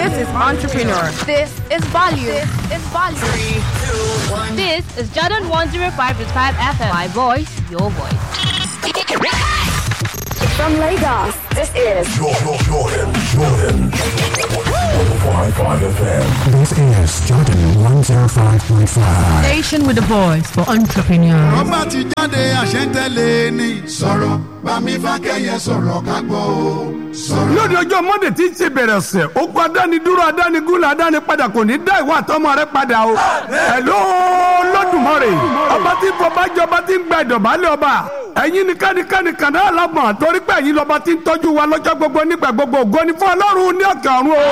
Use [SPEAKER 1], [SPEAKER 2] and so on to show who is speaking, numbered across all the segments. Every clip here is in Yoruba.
[SPEAKER 1] This is entrepreneur.
[SPEAKER 2] This is value. This is value.
[SPEAKER 3] This is Jordan 105.5 FM. My voice, your voice.
[SPEAKER 2] From Lagos, this is
[SPEAKER 4] Jordan, Jordan, Jordan. 105.5 FM.
[SPEAKER 5] This is Jordan 105.5.
[SPEAKER 1] Station with the voice for entrepreneur.
[SPEAKER 6] ọba ti jáde àṣẹ́ntẹ́lẹ̀ ni. sọ̀rọ̀ bámi fákẹ́yẹ sọ̀rọ̀ ká gbọ́ o. sọ̀rọ̀.
[SPEAKER 7] lóde ọjọ́ monday tí ń ṣe bẹ̀rẹ̀ ọ̀sẹ̀ ogun adánidúró adánigúnlẹ̀ adánipadà kò ní dá ìwà àtọmọ rẹ padà o. ẹ̀ló lọ́dùmarè ọba tí fọba jẹ ọba tí ń gba ìdọ̀bálẹ̀ ọba ẹ̀yin ni kánikánni kàná àlámọ̀ torí pé ẹ̀yin lọ́ba tí ń tọ́jú wa lọ́jọ́ gbogbo nígbà gbogbo ògo ni fún ọlọ́run ní ọ̀kẹ́ ọ̀run o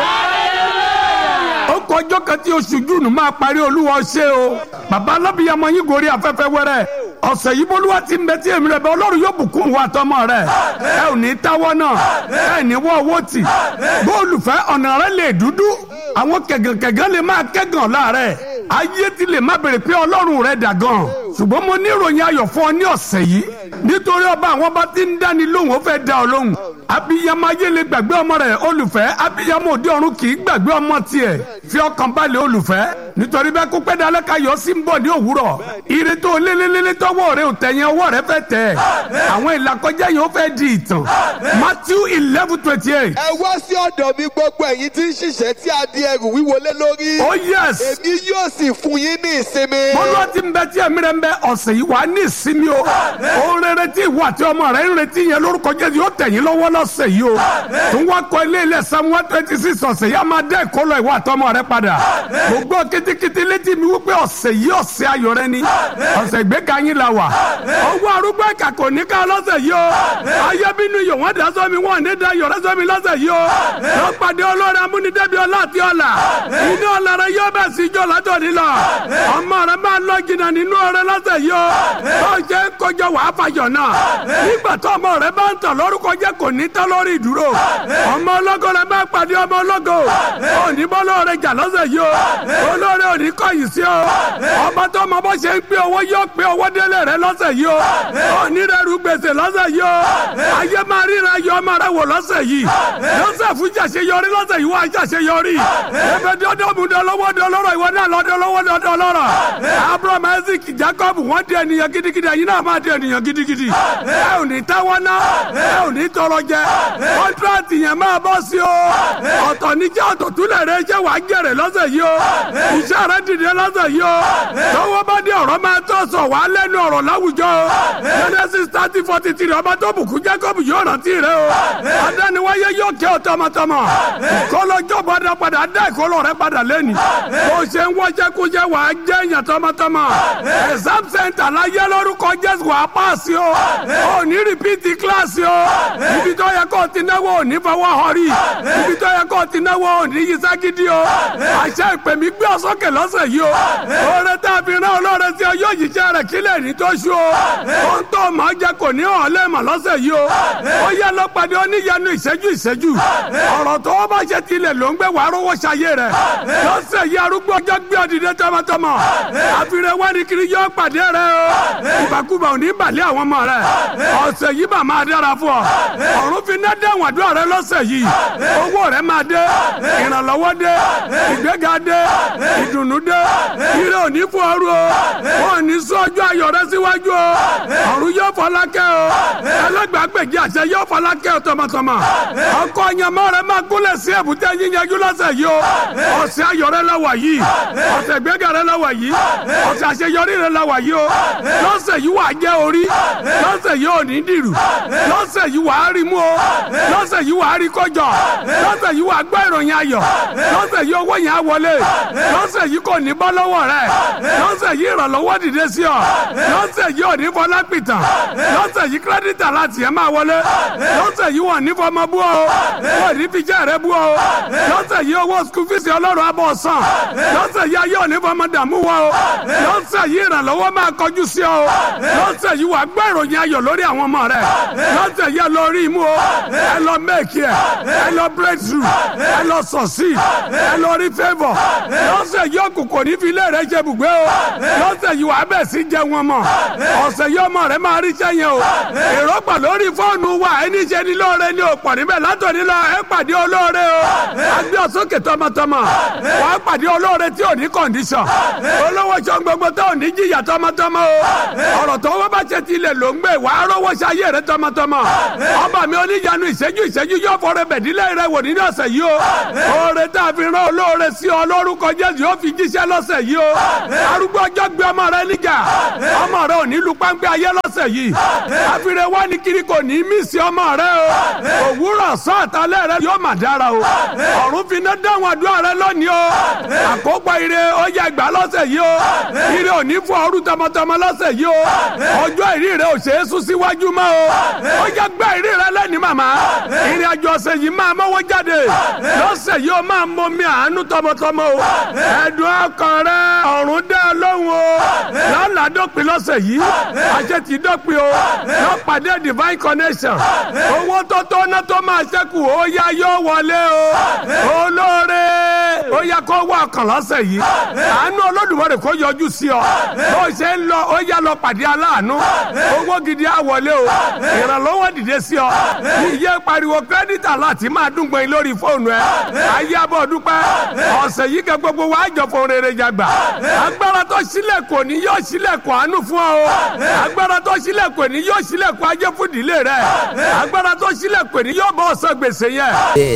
[SPEAKER 7] ó kọjọ́ kan tí oṣù júùnù máa parí olúwa ṣe o bàbá alábìyamọ yín gorí afẹ́fẹ́ wẹ́rẹ́ ọ̀sẹ̀ yìí bólúwa ti ń bẹ tí èmi rẹ̀ bẹ́ ọlọ́run yóò bùkún wa tọmọ rẹ̀ ẹ ò ní táwọ́ náà ẹ ní wọ́ owó tì bóòlù fẹ́ ọ̀nà rẹ̀ lè dúdú àwọn kẹ̀gànkẹ̀gàn lè máa kẹ́gàn láàrẹ̀ ayé ti lè má bèrè pé ọlọ́run rẹ̀ dà gan ṣùgbọ́n mo ní ìròyìn ayọ̀ fún ọ ní ọ̀sẹ̀ yìí nítorí ọba àwọn bá ti ń dáni lóhùn ó fẹ́ dá ọ lóhùn abiyamọ ayé lè gbàgbé ọmọ rẹ̀ olùfẹ́ abiyamọ òde ọ̀run kì í gbàgbé ọmọ tiẹ̀ fi ọkàn balẹ̀ olùfẹ́ nítorí bẹ́ẹ̀ kó pẹ́ dalẹ́ ká yọ sí ń bọ̀ ní òwúrọ̀ ire tó lélẹ́lẹ́lẹ́ tọwọ́ rẹ ò tẹ̀yìn ọwọ́ rẹ fẹ́ tẹ̀ àwọn ìlàkọjá yìí ó fẹ́ di ìtàn Matthew eleven twenty eight
[SPEAKER 8] ẹ wá sí ọ̀dọ̀ mi gbogbo ẹ̀yin tí ń ṣiṣẹ́ tí a di ẹrù wíwo lé lórí.
[SPEAKER 7] oh yes
[SPEAKER 8] èmi yóò sì fún yín ní ìsinmi.
[SPEAKER 7] bọ́lá ti ń bẹ tí ẹ̀mí rẹ̀ ń bẹ ọ̀sẹ̀ yìí wà á ní ìsinmi o òun rere tí ìwọ àti ọmọ rẹ̀ ń retí yẹn lórúkọ Jésù yóò tẹ̀yìn lọ́wọ́ lọ́sẹ̀ yìí o tó ń wá kọ ilé ilẹ̀ Psalm one twenty six ọ̀sẹ̀ yìí á máa dẹ́ ìkọlọ ìwọ àti ọmọ rẹ̀ padà mo gbọ́ kitikiti létí mi wípé ọ̀sẹ̀ yìí ọ̀sẹ̀ ayọ̀ rẹ ni ọ̀sẹ̀ ìgbéga yín la wà ọwọ́ arúgbó ẹ̀ka kò ní ká lọ́sẹ̀ yìí o ayé bínú iyọ̀ wọ́n dá sọ́mi wọ́n ní dá yọ̀rẹ́ sọ́mi lọ́sẹ̀ yìí o lọ́ pàdé olórí amúnidẹ́bi ọlá àti ọlà inú ọlá rẹ yóò bẹ̀ sí ijó látọ̀ nílọ ọmọ rẹ máa lọ jìnnà nínú ọrẹ lọ́sẹ̀ yìí o bó ṣe ń kọjọ wàá fàyọ̀ náà nígbà tó ọmọ rẹ bá ń tàn lórúkọ jẹ́ kò ní tán lórí ìdúró ọmọ ọlọ́gọ́ rẹ bá pàdé ọmọ ọlọ́gọ́ òní bọ́lọ́ rẹ jà lọ́sẹ̀ yìí o olórí òní kọ̀yìn sí o ọba tó ọmọ bó ṣe ń pé owó yóò pé owó délé rẹ lọ́sẹ̀ yìí o òní rẹ rú gbèsè lọ́sẹ̀ yìí o ayé máa ríra yọ ọmọ rẹ wò lọ́sẹ̀ yìí lọ́sẹ̀ fún jàṣeyọrí lọ́sẹ̀ yìí wà jàṣeyọrí ẹbẹ dọ́dọ̀ mú dọ́lọ́wọ́ dọ́lọ́rọ̀ ìwọ náà lọ́dọ́lọ́wọ́ dọ́lọ́rọ̀ Abraham Isaac Jacob wọ́n di ènìyàn gidigidi ẹ̀yin náà máa di ènìyàn gidigidi ẹ ò ní táwọn náà ẹ ò ní tọrọ jẹ kọ́ńtrátì yẹn máa bọ́ sí o ọ̀tọ̀ níjẹ́ ọ̀tọ̀ túlẹ̀ rẹ jẹ́ wàá jẹ̀rẹ̀ lọ́sẹ̀ yìí o iṣẹ́ rẹ dìde lọ́sẹ̀ yìí o tọwọ́ bá dé ọ̀rọ̀ máa tọ́ sọ wàá lẹ́nu ọ̀rọ̀ láwùjọ o Genesis thirty forty three ọba tó bùkún Jacob yóò rántí rẹ o adániwáyé yóò kẹ́ ọ tọmọtọmọ ìkọlọ́jọ́ padà padà dá ìkọlọ́ rẹ padà lẹ́nu bó ṣe ń wọ́jẹ́ kó jẹ́ wàá jẹ́ èèyàn tọmọtọmọ exam center láyé lórúkọ Jésù wàá pàṣẹ o ò ní rìpíìtì kíláàsì o ibi tó yẹ kó ti náwó ò ní fọwọ́ họrí ibi tó yẹ kó ti náwó ò ní yíṣẹ́ gidi o àṣẹ ìpè mí gbé ọ sókè lọ́sẹ̀ yìí o oore tá a fi rán olóore sí ọ yóò yíṣẹ́ rẹ̀ kílẹ̀ ní tó ṣú o ohun tó máa jẹ kò ní hàn lẹ́ẹ̀mọ̀ lọ́sẹ̀ yìí o ó yẹ lọ pàdé oníyanu ìṣẹ́jú ìṣẹ́jú ọ̀rọ̀ tó o bá ṣe tilẹ̀ ló ń gbé wàá rówó ṣayé rẹ̀ lọ́sẹ̀ yìí arúgbó ọjọ́ gbé ọdìdẹ tọmọtọmọ àfihàn wáni kiri yọ pàdé rẹ o ìbàkúbà ò ní balẹ̀ àwọn ọmọ rẹ ọ̀sẹ̀ yìí bà máa dára fún ọ ọ̀run fi ná dẹ́wọ̀n àdúrà rẹ lọ́sẹ̀ yìí owó rẹ máa dé ìrànlọ́wọ́ dé ìgbéga dé ìdùnnú dé ire òní fún ọrú o wọn ò ní sọ ọjọ́ ayọ̀ rẹ síwájú o ọ̀run yóò fọlákẹ́ o ẹlẹ́gbàgbèjì àṣẹ yóò fọlákẹ́ o tọmọtọmọ ọkọ ọ̀yàmọ́ rẹ máa gúnlẹ̀ sí èbúté yíyanjú lọ́sẹ̀ yìí o ọ̀sẹ̀ ayọ̀ rẹ lọ́wọ́ yìí ọ̀sẹ̀ ìgbéga rẹ lọ́wọ́ yìí ọ̀sẹ̀ àṣeyọrí rẹ lọ́wọ́ yìí o lọ́sẹ̀ yìí wà á jẹ́ orí lọ́sẹ̀ yìí ò ní dìrù lọ́sẹ̀ yìí wà á rí mú o lọ́sẹ̀ yìí wà á rí kọjọ lọ́sẹ̀ yìí wà á gbọ́ ìròyìn ayọ̀ lọ́sẹ̀ yìí owó yẹn á wọlé lọ́sẹ̀ yìí kò ní bọ́ lọ́wọ́ rẹ lọ́sẹ̀ yìí ìrànlọ́wọ́ dìde sí ọ lọ́sẹ̀ yìí ò ní fọlá pìtàn lọ́sẹ̀ yìí kírẹ́dìtà láti ẹ̀ máa wọlé lọ́sẹ̀ yìí wọ́n ní fọmọ bú ọ wọ́n ní fi jẹ́ rẹ bú ọ lọ́sẹ̀ yìí owó skul fíìsì ọlọ́run abọ́ sàn lọ́sẹ̀ yìí ayé òní fọmọ dààmú wọ ọ lọ́sẹ̀ yìí ìrànlọ́wọ́ máa kọjú sí ọ lọ́sẹ̀ yìí wà gbọ́ ìròyìn ayọ̀ lórí àwọn ọmọ rẹ lọ́sẹ̀ yìí ẹ lọ rí imú o ẹ lọ mẹ́ẹ̀kì ẹ ẹ lọ breakthrough ẹ lọ sọ̀sí ẹ lọ rí favour lọ́sẹ̀ yìí òkùnkùn ní fi ilé rẹ jẹ bùgbé o lọ́sẹ̀ yìí wà bẹ̀ sí jẹ wọn mọ̀ ọ̀sẹ̀ yìí ọmọ rẹ máa rí sẹ́yìn o èròpà lórí fóònù wa ẹni ṣe ní lóore ní òpọ̀ níbẹ̀ látòní lọ ẹ pàdé olóore o agbé ọsókè tọmọtọmọ wàá pàdé olóore tí ò ní kọ̀ǹdíṣàn olówó sọ gbogbo tó ò ní jìyà tọmọtọmọ o ọ̀rọ̀ tó wọ́n bá ṣe ti ilẹ̀ ló ń gbé wàá rówó ṣayé rẹ tọmọtọmọ ọba mi oníyanu ìṣẹ́jú ìṣẹ́jú yóò fọrẹ bẹ̀dílẹ̀ rẹ wò nínú ọ̀sẹ̀ yìí o oore tá a fi rán olóore sí ọ lórúkọ jésù yóò fi jíṣẹ́ lọ́sẹ̀ yìí o arúgbó ọjọ́ gbé ọmọ rẹ níjà ọmọ rẹ ò ní lu páńpẹ́ ayé lọ́sẹ̀ yìí àfihàn wá ní kiri kò ní mí sí ọmọ rẹ o òwúrọ̀ sọ àtàlẹ́ rẹ yóò mà dára o ọ̀run fi iná dáhùn àdúrà rẹ lónìí o àkópọ̀ ire ó yẹ gbà lọ́sẹ̀ yìí o ire ò ní fún ọrú tọmọtọmọ lọ́sẹ̀ yìí o ọjọ́ ìrí rẹ ò ṣe é sún síwájú mọ́ o ó yẹ gbẹ́ ìrí rẹ lẹ́ni màmá ìrìn àjò ọ̀sẹ̀ yìí máa mọ́wọ́ jáde lọ́sẹ̀ yìí ó máa mọ mi àánú tọmọtọmọ o ẹ̀dùn ọkàn rẹ ọ̀run dá lóhùn o lọ́la dópin lọ́sẹ̀ yìí àṣẹ ti dópin o lọ́ pàdé divine connection owó tó tó ná tó máa ṣẹ́kù ó yá yóò wọlé o olóore ó yá kó wá ọkàn lọ́sẹ̀ yìí àánú olódùmarè kó yọjú sí ọ bó ṣe ń lọ ó yá lọ pàdé aláàánú owó gidi á wọlé o ìrànlọ́wọ́ dìde sí ọ iye pariwo kírẹ́dítà láti máa dúngbọ̀n lórí fóònù ẹ ayé abọ́ dúpẹ́ ọ̀sẹ̀ yìí kẹ́ gbogbo wa jọ fún rere jàgbà agbára tó sílẹ̀kùn ní yóò sílẹ̀kùn àánú fún ọ o agbára tó sílẹ̀kùn ní yóò sílẹ̀kùn ajé fún ìdílé rẹ agbára tó sílẹ̀kùn ní yóò bọ́ ọ̀sán gbèsè yẹn.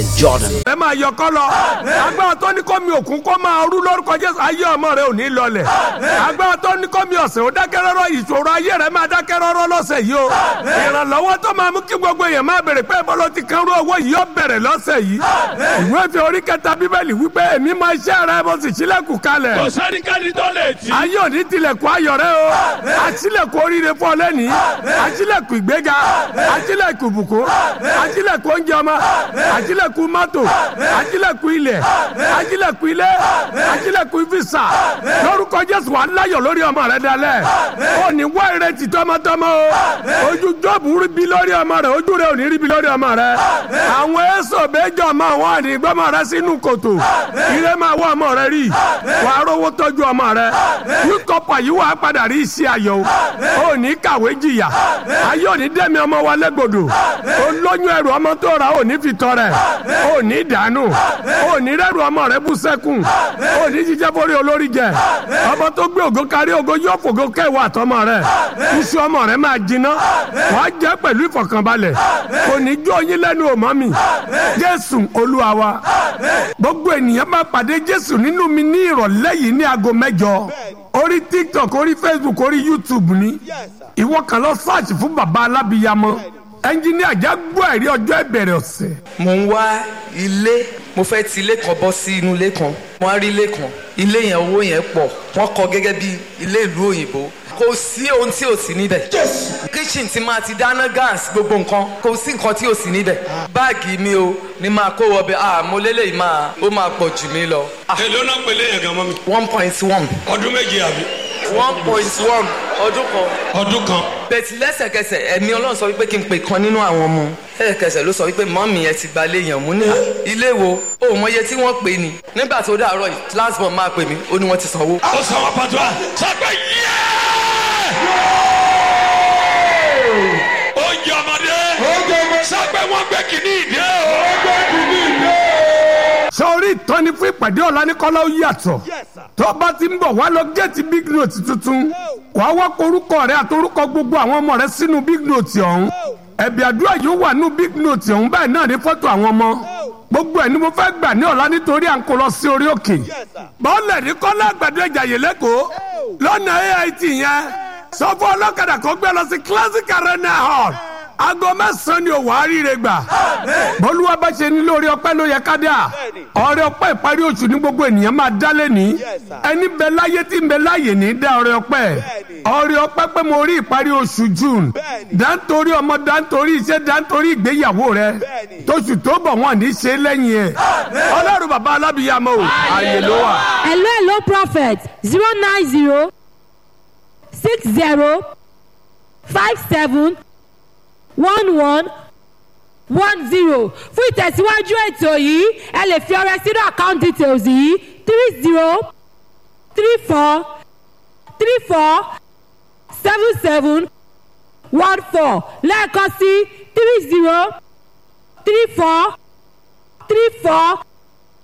[SPEAKER 7] ẹ máa yọ kọ́ lọ agbára tó ní kó mi òkun kó máa rú lórúkọ jésù ayé ọmọ rẹ ò ní lọlẹ̀ agbára tó ní kó mi ọ̀sẹ̀ ó dákẹ́ rọ́rọ́ ìṣòro ayé rẹ máa dákẹ́ rọ́rọ́ lọ́sẹ̀ yìí o ìrànlọ́wọ́ tó máa mú kí gbogbo èèyàn máa bèrè pé bọ́lá ti kan rú owó yìí yóò bẹ̀rẹ̀ lọ́sẹ̀ yìí ìwé fi orí kẹta bíbélì wípé èmi máa ṣẹ́ rẹ mo sì sílẹ̀kùn kalẹ̀
[SPEAKER 9] kò sẹ́nikẹ́ni tó lè tì.
[SPEAKER 7] ayé òní tilẹ̀kùn ayọ̀ rẹ o àṣìlẹ̀kùn oríire fún ọ lẹ́nìí àṣìlẹ̀kùn ìgbéga àṣìlẹ̀kùn ìbùkún àṣìlẹ̀kùn oúnjẹ ọmọ àṣìlẹ̀kùn mọ́tò àṣìlẹ̀kùn ilẹ̀ àṣìlẹ̀kùn ilé àṣìlẹ̀kùn fisa lórúkọ jésù wà láyọ̀ lórí ọmọ rẹ dalẹ̀ ó ní wá ìrètí tọmọtọmọ o ojú jọ́ọ̀bù rí bí lórí ọmọ rẹ ojú rẹ ò ní rí bí lórí ọmọ rẹ àwọn èso méjọ máa wọ́n ní gbọ́mọ rẹ sínú kòtò ire máa wọ ọmọ rẹ rí wàá rówó tọ́jú ọmọ rẹ yúkọ̀pọ̀ yìí wàá padà rí iṣẹ́ ayọ̀ o ò ní kàwé jìyà ayé ò ní dẹ́mi ọmọ wa lẹ́gbọ̀dọ̀ olóyún ẹrù ọmọ tó ra ò ní fi tọrẹ ò ní dànù ò ní rẹ́rù ọmọ rẹ bú sẹ́kùn ò ní jíjẹ́ forí olórí jẹ ọmọ tó gbé ògo kárí ògo yóò fògo kẹwàá àtọmọ rẹ iṣu ọmọ rẹ máa jiná wàá jẹ pẹ̀lú ìfọ̀kànbalẹ̀ kò ní jó yín lẹ́nu òmọ́ mi jésù olúwa wa gbogbo ènìyàn máa pàdé jésù nínú mi ní ìrọ̀lẹ́ yìí ní aago mẹ́jọ orí tiktok orí facebook orí youtube ni ìwọ kan lọ search fún baba alábìyamọ ẹnjiníà já gbọ́ ẹ̀rí ọjọ́ ìbẹ̀rẹ̀ ọ̀sẹ̀.
[SPEAKER 10] mo ń wá ilé mo fẹ́ ti ilé kan bọ́ sí inú ilé kan mo á rí ilé kan ilé yẹn owó yẹn pọ̀ wọ́n kọ́ gẹ́gẹ́ bí ilé ìlú òyìnbó kò sí ohun tí ò sí níbẹ̀. kitchen ti máa ti dáná gas gbogbo nǹkan kò sí nǹkan tí ò sí níbẹ̀. báàgì mi o ni máa kó wọbẹ̀ ah mo lélẹ̀ máa ó máa pọ̀ jù mí lọ.
[SPEAKER 9] èló náà pèlè yẹn gan mọ́ mi.
[SPEAKER 10] one point one.
[SPEAKER 9] ọdún méje àbí.
[SPEAKER 10] one point one ọdún kan.
[SPEAKER 9] ọdún kan.
[SPEAKER 10] bẹ̀tì lẹ́sẹ̀kẹsẹ̀ ẹ̀mí ọlọ́run sọ wípé kí n pè kan nínú àwọn ọmọ lẹ́sẹ̀kẹsẹ̀ ló sọ wípé mọ́mì ẹ ti gba léèyàn mú ní ilé wo o mọ iye tí wọ́n pè ní nígbà tó dàárọ̀ yìí last month máa pè mí ó ní wọ́n ti sanwó.
[SPEAKER 9] ó sanwó pàtó à sọ pé yẹ́ẹ́ ó jẹ ọmọdé sọ pé wọ́n gbé kìíní ìdè o.
[SPEAKER 7] sọrí ìtọ́ni fún ìpàdé ọ̀la ní kọ́lá ó yàtọ̀ tó bá ti ń bọ̀ wá lọ géètì big note tuntun wà á wá korúkọ rẹ àtorúkọ gbogbo àwọn ọmọ rẹ sínú big note ọ̀hún ẹ̀bì àdúrà yóò wà nínú big note ọ̀hún báyìí náà ní fọ́tò àwọn ọmọ gbogbo ẹ̀ ni mo fẹ́ gbà ní ọ̀la nítorí à ń kó lọ sí orí òkè bọ́ọ̀lù ní kọ́lá àgbàdo ìjàyè lẹ́kọ̀ọ́ lọ́nà ait yẹn sọ fún ọlọ́kadà kó gbé lọ sí classic arena hall aago mẹ́sàn-án ni òwò àríire gbà bọ́lúwa bá ṣe ní lórí ọpẹ́ ló yẹ ká dà ọrẹ ọpẹ́ ìparí oṣù ní gbogbo ènìyàn máa dá lẹ́ni ẹni bẹ láyé tí ń bẹ láyè ní dá ọrẹ ọpẹ́ ọrẹ ọpẹ́ pé mo rí ìparí oṣù june dáńtorí ọmọ dáńtorí iṣẹ́ dáńtorí ìgbéyàwó rẹ tóṣù tó bọ̀ wọ́n ní ṣe lẹ́yìn ẹ̀ ọlọ́run bàbá alábìyàmọ́ o ààyè ló wà.
[SPEAKER 11] hello hello prophet zero nine zero six zero five seven one one one zero fún ìtẹ̀síwájú ètò yìí ẹ lè fi ọrẹ sínú account details yìí three zero three four three four seven seven one four lẹ́ẹ̀kan sí three zero three four three four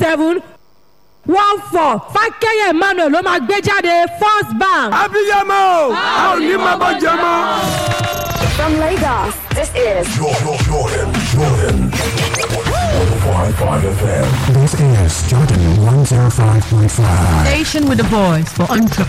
[SPEAKER 11] seven one four fákẹ́yẹ̀ emmanuel ló máa gbé jáde first bank.
[SPEAKER 7] abiyamọ a ò ní máa bọ́ jẹ mọ́.
[SPEAKER 2] From Lagos, this is
[SPEAKER 4] Jordan, Jordan, Jordan. 105.5 FM.
[SPEAKER 5] This is Jordan 105.5.
[SPEAKER 1] Station with the voice for entrepreneurs.